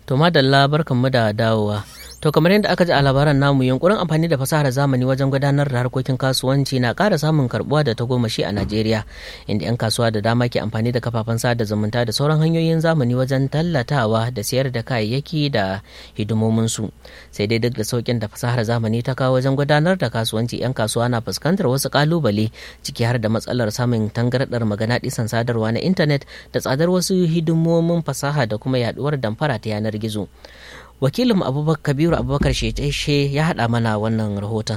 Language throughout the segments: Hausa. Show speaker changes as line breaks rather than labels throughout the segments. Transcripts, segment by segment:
To madalla barkanmu da dawowa. To kamar yadda aka ji a labaran namu yunkurin amfani da fasahar zamani wajen gudanar da harkokin kasuwanci na ƙara samun karbuwa da tagomashi a Najeriya inda 'yan kasuwa da dama ke amfani da kafafen sada zumunta da sauran hanyoyin zamani wajen tallatawa da sayar da kayayyaki da hidimominsu. Sai dai duk da sauƙin da fasahar zamani ta kawo wajen gudanar da kasuwanci 'yan kasuwa na fuskantar wasu ƙalubale ciki har da matsalar samun tangarɗar magana ɗisan sadarwa na intanet da tsadar wasu hidimomin fasaha da kuma yaɗuwar damfara ta yanar gizo. wakilin abubakar kabiru abubakar sheshe ya haɗa mana wannan rahoton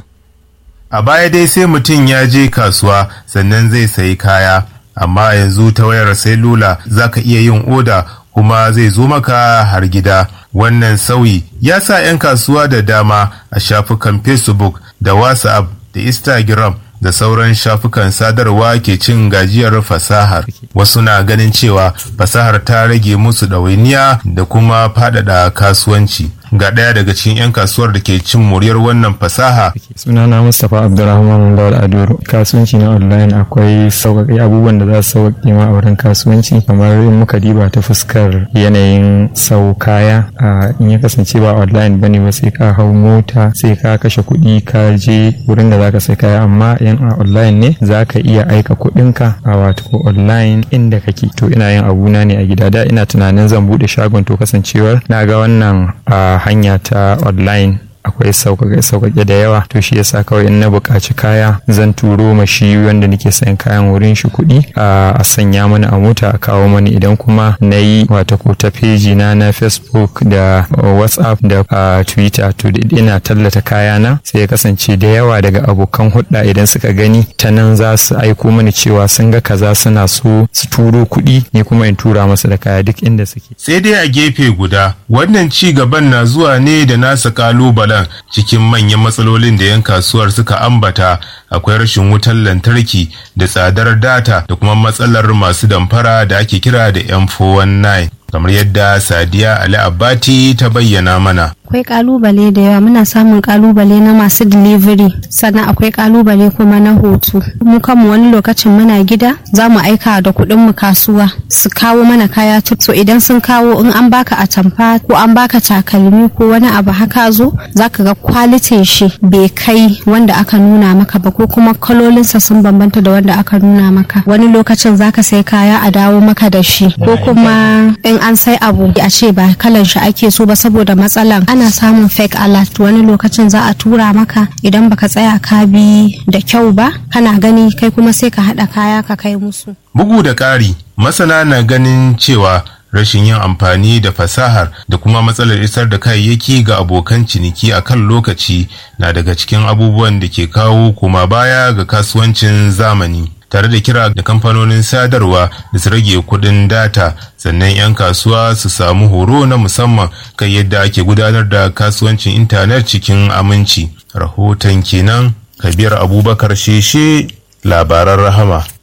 a baya dai sai mutum ya je kasuwa sannan zai sayi kaya amma yanzu ta wayar lula za ka iya yin oda kuma zai zo maka har gida wannan sauyi ya sa 'yan kasuwa da dama a shafukan facebook da whatsapp da instagram da sauran shafukan sadarwa ke cin gajiyar fasahar wasu na ganin cewa fasahar ta rage musu ɗawainiya da kuma faɗaɗa kasuwanci ga ɗaya daga cikin 'yan kasuwar da ke cin muryar wannan fasaha.
sunana mustapha abdulrahman lawal adoro kasuwanci na online akwai sauƙaƙe abubuwan da za su sauƙaƙe ma a wurin kasuwanci kamar in muka diba ta fuskar yanayin sau kaya in ya kasance ba online bane ba sai ka hau mota sai ka kashe kuɗi ka je wurin da zaka sai kaya amma yan a online ne za ka iya aika kuɗinka a wato online inda kake to ina yin abuna ne a gida da ina tunanin zan buɗe shagon to kasancewar na ga wannan a hanya ta online akwai sauƙaƙe da yawa to shi yasa kawai in na buƙaci kaya zan turo ma shi wanda nake sayan kayan wurin shi kuɗi a sanya mana a mota a kawo mani idan kuma na yi wata ko ta feji na na facebook da whatsapp da twitter to ina tallata kaya na sai ya kasance da yawa daga abokan hudda idan suka gani ta nan za su aiko mani cewa sun ga kaza suna so su turo kuɗi ni kuma in tura masa da kaya duk inda suke
sai dai a gefe guda wannan ci gaban na zuwa ne da nasa kalubalen cikin manyan matsalolin da 'yan kasuwar suka ambata akwai rashin wutar lantarki da tsadar data da kuma matsalar masu damfara da ake kira da m419 kamar yadda sadiya ali abati ta bayyana mana
akwai kalubale da yawa muna samun kalubale na masu delivery sannan akwai kalubale kuma na hoto mu kanmu wani lokacin muna gida za mu aika da kuɗin mu kasuwa su kawo mana kaya so idan sun kawo in an baka atamfa ko an baka takalmi ko wani abu haka zo zaka ga kwalitin shi bai kai wanda aka nuna maka ba ko kuma kalolinsa sun bambanta da wanda aka nuna maka wani lokacin zaka sai kaya a dawo maka da shi ko kuma in an sai abu a ce ba kalan shi ake so ba saboda matsalan ana samun fake alert wani lokacin za a tura maka idan baka tsaya ka bi da kyau ba kana gani kai kuma sai ka haɗa kaya ka kai musu
bugu da ƙari masana na ganin cewa rashin yin amfani da fasahar da kuma matsalar isar da kayayyaki ga abokan ciniki a kan lokaci na daga cikin abubuwan da ke kawo koma baya ga kasuwancin zamani tare da kira da kamfanonin sadarwa da su rage kudin data sannan 'yan kasuwa su samu horo na musamman kan yadda ake gudanar da kasuwancin intanet cikin aminci rahoton kenan kabir abubakar sheshe labaran rahama